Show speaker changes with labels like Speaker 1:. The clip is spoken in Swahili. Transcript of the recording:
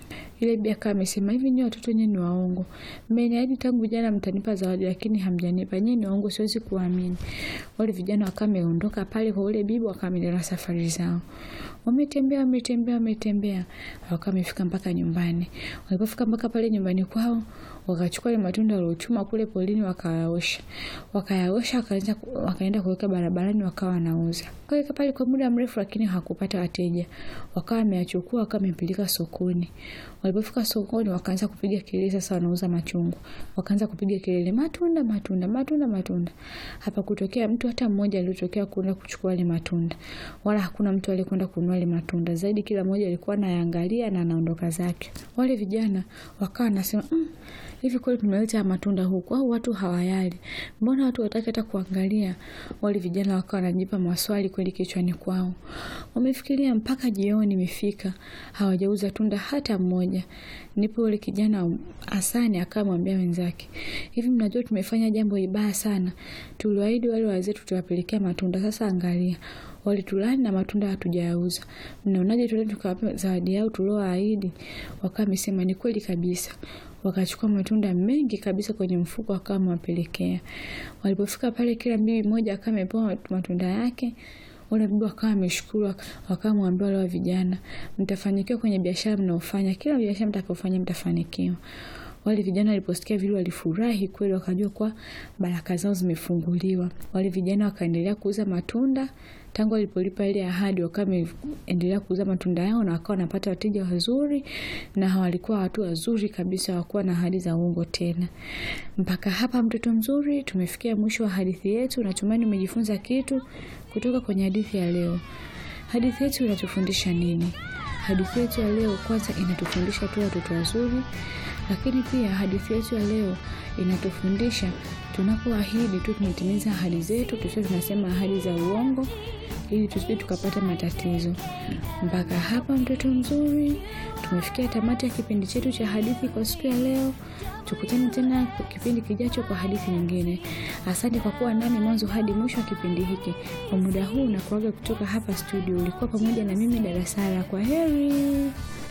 Speaker 1: Ile bibi akawa amesema hivi, nyie watoto nyie ni waongo, mmeniahidi tangu jana mtanipa zawadi, lakini hamjanipa. Nyie ni waongo, siwezi kuamini. Wale vijana wakawa wameondoka pale kwa ule bibi, wakaendelea na safari zao. Wametembea, wametembea, wametembea, wakawa wamefika mpaka nyumbani. Walipofika mpaka pale nyumbani kwao, wakachukua ile matunda waliochuma kule polini, wakayaosha, wakayaosha, wakaanza wakaenda kuweka barabarani, wakawa wanauza. Kaweka pale kwa muda mrefu, lakini hawakupata wateja. Wakawa wameyachukua, wakawa wamepeleka sokoni. Walipofika sokoni, wakaanza kupiga kelele. Sasa wanauza machungwa, wakaanza kupiga kelele, matunda, matunda, matunda, matunda. Hapa kutokea mtu hata mmoja aliyotokea kwenda kuchukua ile matunda, wala hakuna mtu aliyekwenda kununua ile matunda. Zaidi kila mmoja alikuwa anaangalia na anaondoka zake. Wale vijana wakawa wanasema mm, hivi kweli tumeleta matunda huku au watu hawayali? Mbona watu wataki hata kuangalia? Wale vijana wakawa wanajipa maswali kweli kichwani kwao. Wamefikiria mpaka jioni imefika, hawajauza tunda hata mmoja. Ndipo yule kijana Hasani akamwambia wenzake, hivi mnajua tumefanya jambo ibaya sana. Tuliwaahidi wale wazee tutawapelekea matunda, sasa angalia walitulani na matunda hatujayauza. Mnaonaje tuende tukawapa zawadi yao tuliowaahidi? Wakawa wamesema ni kweli kabisa. Wakachukua matunda mengi kabisa kwenye mfuko, wakawa wamewapelekea. Walipofika pale, kila bibi mmoja akawa amepewa matunda yake. Wale bibi wakawa wameshukuru, wakawa mwambia wale vijana, mtafanikiwa kwenye biashara mnaofanya, kila biashara mtakayofanya mtafanikiwa. Wale vijana waliposikia vile walifurahi kweli, wakajua kwa baraka zao zimefunguliwa. Wale vijana wakaendelea kuuza matunda tangu walipolipa ile ahadi, wakawa wameendelea kuuza matunda yao na wakawa wanapata wateja wazuri, na walikuwa watu wazuri kabisa, hawakuwa na ahadi za uongo tena. Mpaka hapa, mtoto mzuri, tumefikia mwisho wa hadithi yetu. Natumaini umejifunza kitu kutoka kwenye hadithi ya leo. Hadithi yetu inatufundisha nini? Hadithi yetu ya leo kwanza inatufundisha tu watoto wazuri, lakini pia hadithi yetu ya leo inatufundisha tunapoahidi tu tunatimiza ahadi zetu, tusio tunasema ahadi za uongo ili tusije tukapata matatizo. Mpaka hapa mtoto mzuri, tumefikia tamati ya kipindi chetu cha hadithi kwa siku ya leo. Tukutane tena kipindi kijacho kwa hadithi nyingine. Asante kwa kuwa nami mwanzo hadi mwisho wa kipindi hiki. Kwa muda huu na kuaga kutoka hapa studio, ulikuwa pamoja na mimi Darasara. Kwa heri.